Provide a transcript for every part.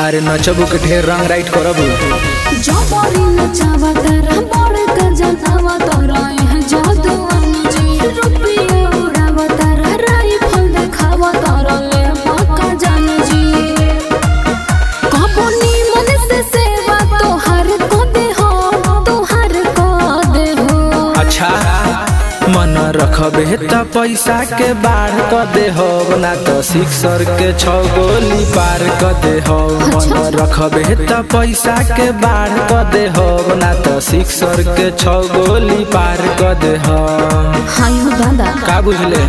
अरे नचबू के ढेर रंग राइट करबू जबरी नचावा तारा बड़ का जनावा तारा यहाँ जादू अनुजी रुपया उड़ावा तारा राइफल देखावा तारा ले मक्का जानो जी कबो नीमन से सेवा तोहार को दे हो तोहार को दे हो अच्छा मन रखबे त पैसा के बाढ़ क दे हो ना तो सिक्सर के छौ गोली पार क दे हो मन रखबे त पैसा के बाढ़ क दे हो ना तो सिक्सर के छौ गोली पार क दे हो हाय हो दादा का बुझले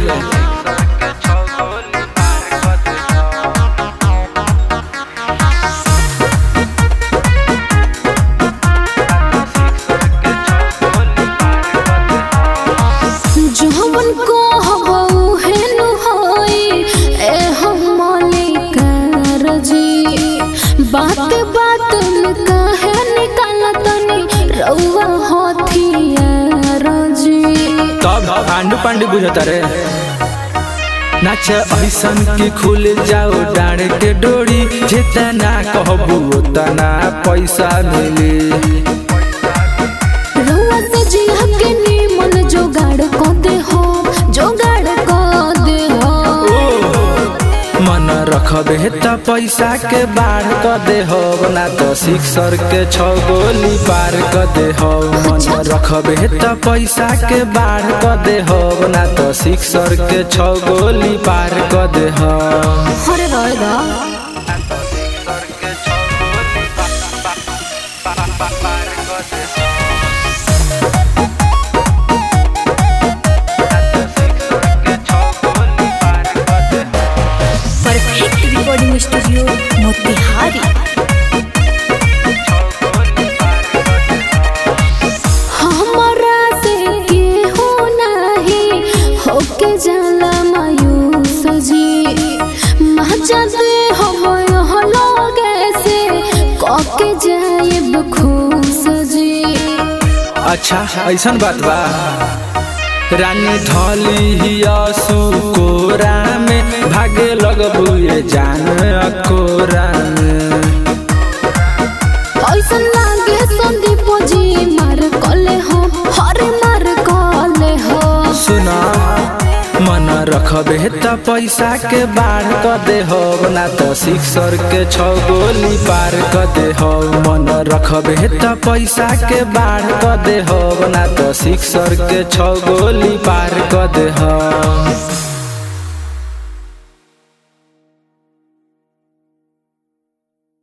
जवन को हबऊ हेनु होई ए हम मालिक रजी बात बात में काहे निकालतनी रउआ होथिया रजी तब पांडु पांडु बुझता रे नाच ऐसन की खुल जाओ डाँड के डोरी जितना कहबू उतना पैसा मिली रउआ से जिया के निमन जोगाड़ को दे हो जोगाड़ को दे हो मन रखबे त पैसा के बाढ़ क दे हो ना तो सिक्सर के छौ गोली पार क दे हो मन रखबे त पैसा के बाढ़ क दे हो ना तो सिक्सर के छौ गोली पार क दे हो हरे रहेगा परफेक्ट रिकॉर्डिंग स्टूडियो मोतिहारी हमरा से केहू नाही होके जाला मायूस जी मजा दे हम लगे से कके जाएब खुश जी अच्छा ऐसन बात बा रानी धली हिया सुकोरा में भागे लगबू ये जान अकोरा में ऐसन लागे संदीप जी मार कले हो हरे मार कले हो सुना मन रखबे त पैसा के बाढ़ क दे हो ना तो सिक्सर के छौ गोली पार क दे हो मन रखबे त पैसा के बाढ़ क दे हो ना तो सिक्सर के छौ गोली पार क दे हो